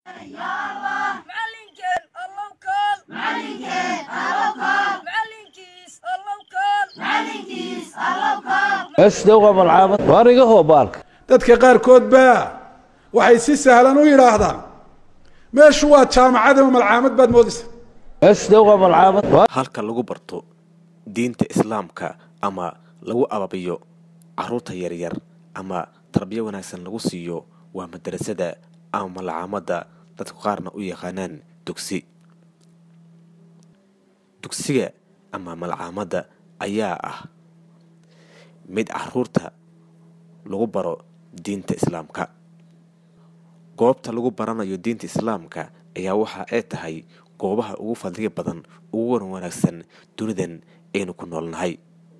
macallinkeen allow kaal macallinkiis allow kaal اسدوغ بالعابد وارقه هو بالك dadka qaarkood baa waxay si sahlan u yidhaahdaan meeshu waa jaamacad ama malcaamad baad moodaysa اسدوغ بالعابد halka lagu barto diinta islaamka ama lagu ababiyo caruurta yaryar ama tarbiyo wanaagsan lagu siiyo waa madarasada ama malcaamadda dadku qaarna u yaqaanaan dugsi dugsiga ama malcaamadda ayaa ah mid caruurta lagu baro diinta islaamka goobta lagu baranayo diinta islaamka ayaa waxa ay tahay goobaha ugu fadliga badan ugu wan wanaagsan dunidan aynu ku noolnahay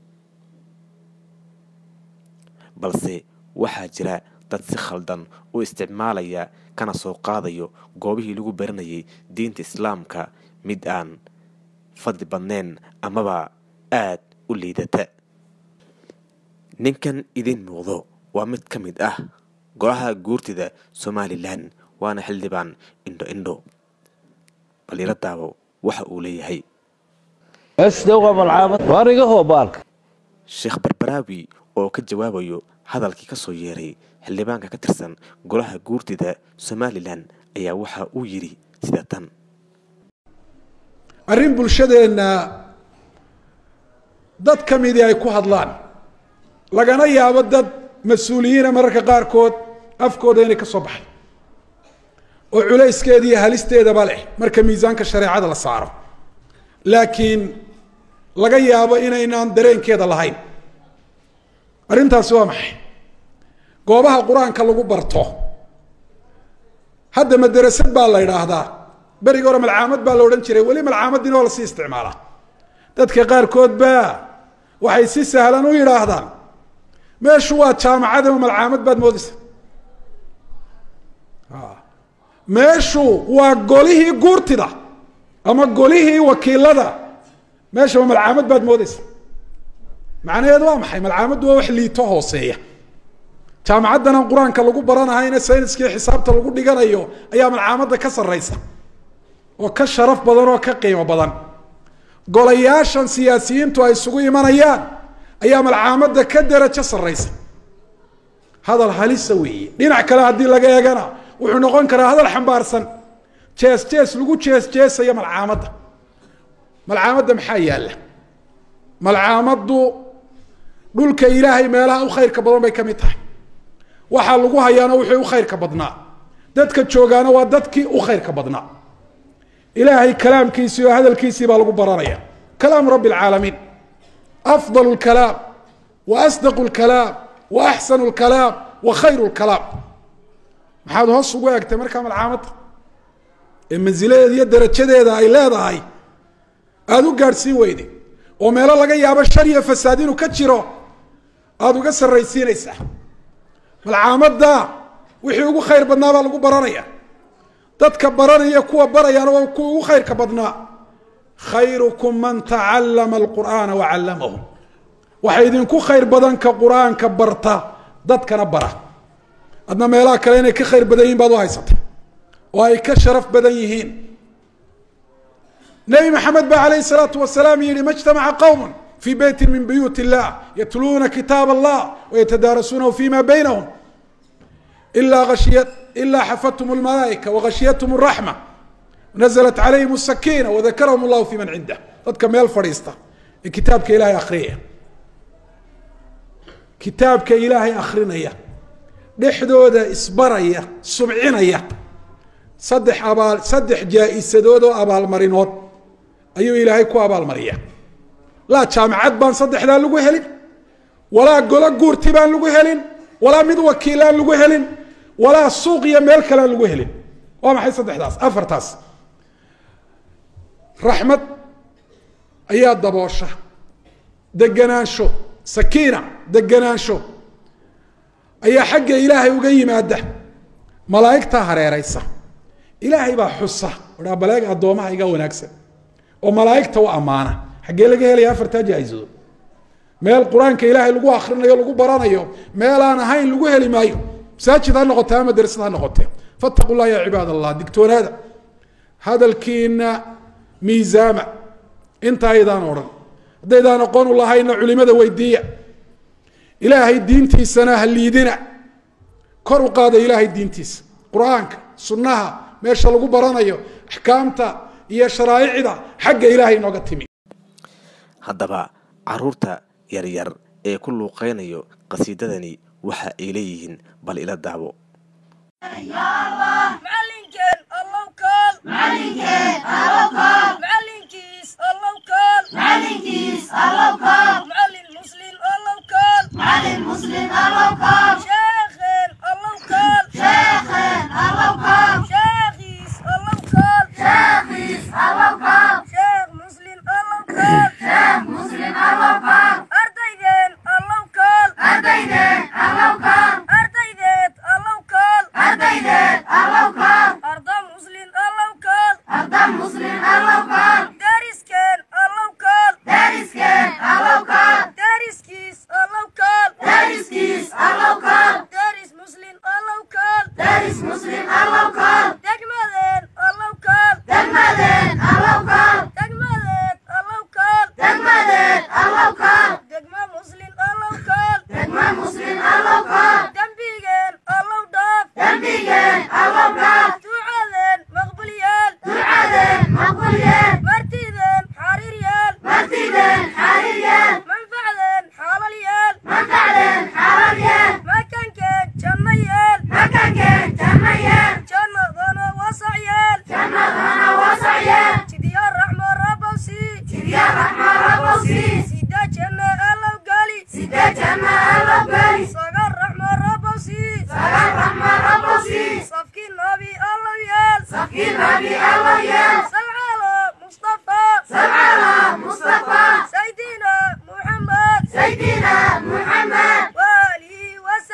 balse waxaa jira dad si khaldan u isticmaalaya kana soo qaadayo goobihii lagu baranayay diinta islaamka mid aan fadli badnayn amaba aad u liidata ninkan idiin muuqdo waa mid ka mid ah golaha guurtida somalilan waana xildhibaan indho indho baliila daabo waxa uu leeyahay اسدوغ بالعابد وارقه هو بالك sheekh barbaraawi oo ka jawaabayo hadalkii ka soo yeeray xildhibaanka ka tirsan golaha guurtida somalilan ayaa waxa uu yidhi sida tan arrin bulshadeenna dad ka midii ay ku hadlaan lagana yaabo dad mas-uuliyiina mararka qaarkood afkooda inay ka soo baxay oo culayskeeda iyo halisteedaba leh marka miisaanka shareecada la saaro laakiin laga yaabo inaynaan dareenkeeda lahayn arrintaasi waa maxay goobaha qur-aanka lagu barto hadda madarasad baa la idhaahdaa berigi hore malcaamad baa la odhan jiray weli malcaamaddiina waa lasii isticmaalaa dadka qaarkood baa waxay si sahlan u yidhaahdaan meeshu waa jaamacad ama malcaamad baad moodaysa meeshu waa golihii guurtida ama golihii wakiilada meesha waa malcaamad baad moodaysa macnaheedu waa maxay malcaamaddu waa wax liito hooseeya jaamacaddanan qur-aanka lagu baranahayna sayniskii xisaabta lagu dhiganayo ayaa malcaamadda ka sarraysa oo ka sharaf badan oo ka qiimo badan golayaashan siyaasiyiintu ay isugu imanayaan ayaa malcaamadda ka derajo sarraysa hadal halisa weeye dhinac kale haddii laga eegana wuxuu noqon karaa hadal xambaarsan jees jees lagu jees jeesaya malcaamadda malcaamadda maxaa yaalla malcaamaddu dhulka ilaahay meelaha u khayrka badan bay ka mid tahay waxaa lagu hayaana wixii u khayrka badnaa dadka joogaana waa dadkii u khayrka badnaa ilaahay kalaamkiisii oo hadalkiisii baa lagu baranaya kalaamu rabbi alcaalamiin afdal lkalaam wa asdaqu lkalaam wa axsanu lkalaam wa khayru lkalaam maxaad hoos ugu eegtay markaa malcaamadda ee mansiladeeda iyo darajadeeda ay leedahay aada u gaadhsiin weyday oo meelo laga yaabo shar iyo fasaad inuu ka jiro aada uga sarraysiinaysaa malcaamadda wixii ugu khayr badnaa baa lagu baranaya dadka baranaya kuwa barayaana waa kuwa ugu khayrka badnaa khayrukum man tacallama alqur'aana wa callamahu waxa idinku khayr badan ka qur-aanka barta dadkana bara adna meelaha kale inay ka khayr badan yihin baad u haysatay oo ay ka sharaf badan yihiin nebi maxamed ba alayh الsalaatu wasalaam yihi ma اجtamaca qowm fi beyti min buyuut الlah yatluuna kitaab allah wayatadaarasuunahu fima baynahum ila ashiya ila xafathum اlmalaaئika wagashiyathm الraxma naزlat calayhim الsakina wadakarahum اllahu fi man cindah dadka meel fadhiista ee kitaabka ilahay akhriyaya kitaabka ilaahay akrinaya dhexdooda isbaraya subcinaya saddex abaal saddex jaa-isadood oo abaalmarinood ayuu ilaahay ku abaalmariya laa jaamacad baan saddexdaa lagu helin walaa golo guurti baan lagu helin walaa mid wakiilaan lagu helin walaa suuq iyo meel kalean lagu helin waa maxay saddexdaas afartaas raxmad ayaa daboosha deganaansho sakiina deganaansho ayaa xagga ilaahay uga yimaada malaa'igtaa hareeraysa ilaahay baa xusa aa baleeg addoomaha iga wanaagsan oo malaa'igta u ammaana xaggee laga helaya afartaa jaa-isadood meel qur-aanka ilaahay lagu akrinayo lagu baranayo meel aan ahayn lagu heli maayo masaajid ha noqote ama dersad ha noqote fattaqu llah ya cibaad allah digtoonaada hadalkiina miisaama inta aydaan odhan haddaydaan aqoon u lahayna culimada weydiiya ilaahay diintiisana ha liidina kor u qaada ilaahay diintiisa qur-aanka sunnaha meesha lagu baranayo axkaamta iyo sharaa'icda xagga ilaahay inooga timi haddaba caruurta yaryar ee ku luuqeynayo qasiidadani waxa ay leeyihiin bal ila daabo macallinkeen allow kaal macallinkiis allow kaal macallin muslim allow kaal sheekheen allow kaal sheekhiis allow kaal sheekh muslim allow kaal ardaydeen allow kaal ardaydeed allow kaal arda muslim allow kaal dariskeen allow kaal dariskiis allow kaal daris muslim allow kaal degmadeen allow kaal degmadeed allow kaal degma muslim allow kaal dembigeen allow dhaaf ducadeen maqbulyaal martideen xariiryaal manfacdeen xaalalyaal makankeen janno yeel jannadana wasacyeel jidya raxmo rabowsi sida janna allow gali sagar raxmo rabowsi safkii nabi allow yeel salcalo mustafa saydina muxamed waalihi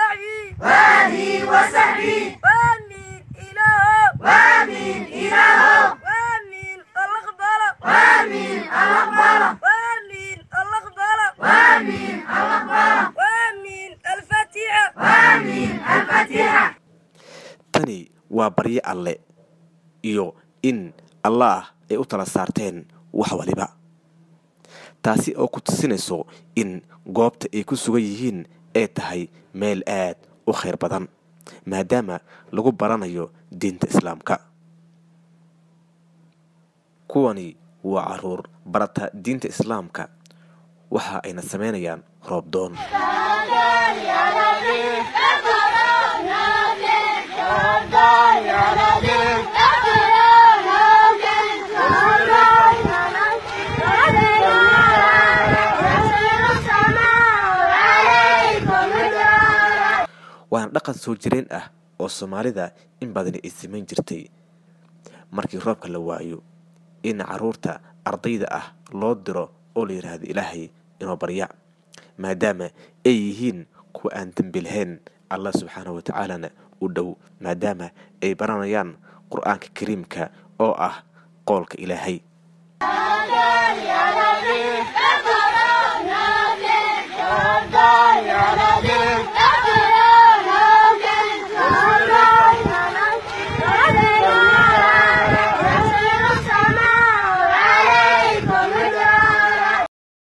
wasaxbi waamin ilaahow waamin alaqbala waamin alaqbala waamin alfatixa tani waa baryo alle iyo in allaah ay u tala saarteen wax waliba taasi oo ku tusinayso in goobta ay ku sugan yihiin ay tahay meel aad u khayr badan maadaama lagu baranayo diinta islaamka kuwani waa caruur barata diinta islaamka waxa ayna samaynayaan roobdoon waana dhaqan soo jireen ah oo soomaalida in badani ay samayn jirtay markii roobka la waayo in caruurta ardayda ah loo diro oo la yidhaahdo ilaahay inoo barya maadaama ay yihiin kuwa aan dembi lahayn allah subxaanahu watacaalana u dhow maadaama ay baranayaan qur-aanka kariimka oo ah qoolka ilaahay Yeah.